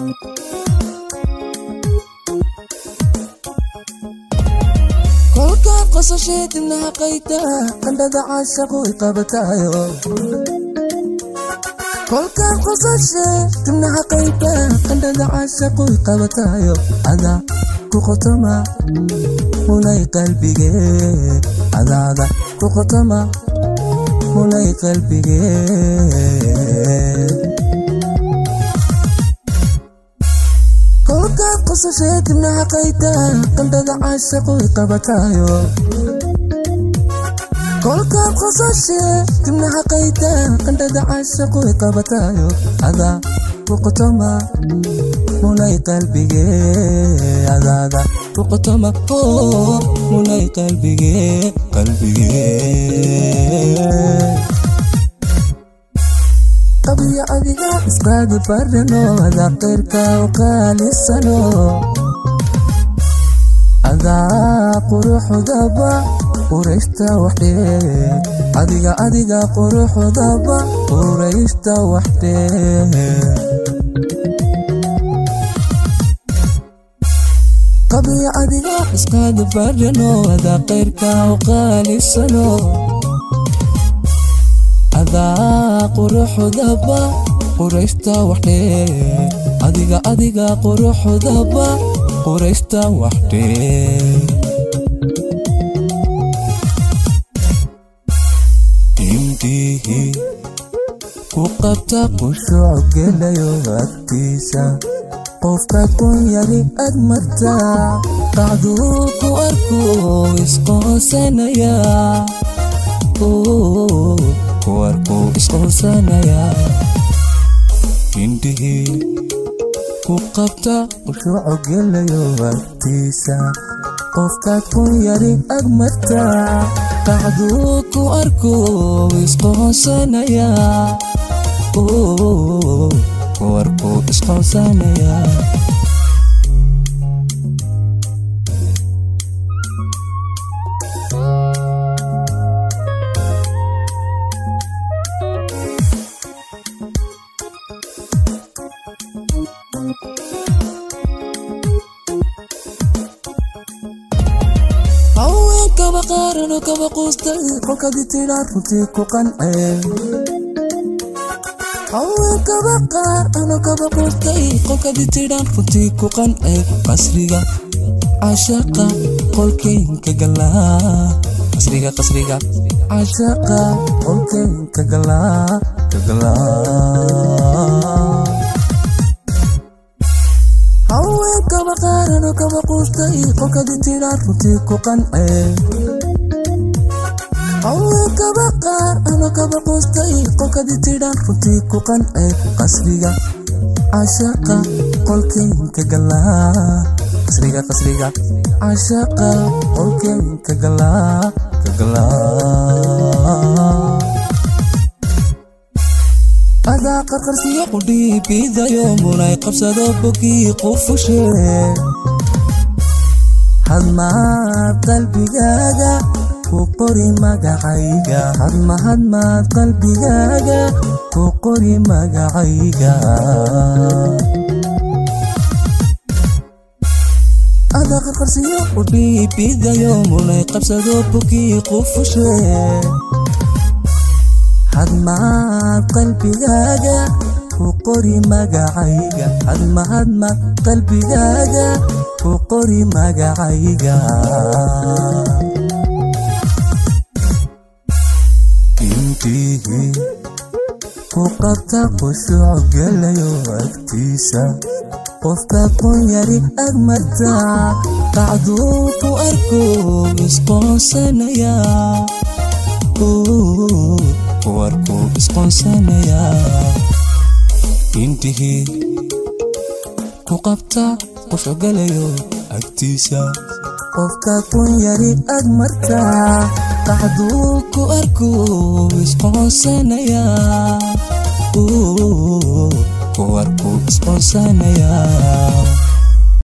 kolkaad qosashee dibnaha qayta qandhada caashaqu iqabataayo kolkaad qosashee dibnaha qayta qandhada caashaqu iqabataayo adaa ku qotoma munay qalbige adaada ku qotoma munay qalbige kolkaad qosashee dibnaha qayta qandhada caashaqu iqabataayo kolkaad qosashee dibnaha qayta qandhada caashaqu iqabataayo adaa ku qotoma munay qalbige adaada ku qotoma oo munay qalbige qalbige qabiyo adiga isqaadi barano adaa qeyrka u qaalisano adaa quruxdaba qurayshta waxdhee adiga adiga quruxdaba qurayshta waxdhee qabiyo adiga isqaadi barano adaa qeyrka u qaalisano adaa quruxdaba qurayshta waxdhee adiga adiga quruxdaba qurayshta waxdhee indhihi ku qabta qushuuc gelayo agtiisa qofkaad kun yari ag martaa qacduu ku arku isqoonsanaya kuwarku isqoonsanaya indhihii ku qabta qushuuco gelayo agtiisa qofkaad kun yari ag martaa qacduu ku arku isqoonsanaya kuwarku isqoonsanaya haweenkaba qaarano kaba quustay kolkadii tidhaa runtii ku qanceen haweenkaba qaar ano kaba quustay kolkadii tidhaan runtii ku qanceen qasriga cashaqa qolkeynka galaa qasriga qasriga cashaqa qolkeynka galaa ka galaa haweenkaba qaarano kaba quustay kolkadii tidhaan runtii ku qanceen haweenkaba qaar ano kaba quustay kolkadii tidhaan runtii ku qanceen qasriga cashaqa qolkeynka galaa qasriga qasriga cashaqa qolkeynka galaa ka galaa adaa qarqarsiyo qudhiibidayo munay qabsado bogii qufushe hadmaad qalbigaaga ku qori magacayga hadma hadmaad qalbigaaga ku qori magacayga adaa qarqarsiyo qudhiibidayo munay qabsado bogii qufushe hadmaad qalbigaaga ku qori magacayga hadma hadmaad qalbigaaga ku qori magacayga intihi ku qabta qushuuc gelayo agtiisa qofka kun yari ag martaa qacduu ku arko isqoonsanaya kuwarku isqoonsanaya indhihii ku qabta qushogalayo agtiisa qofka kun yari ag martaa qacduu ku arku isqoonsanaya kuwarku isqoonsanaya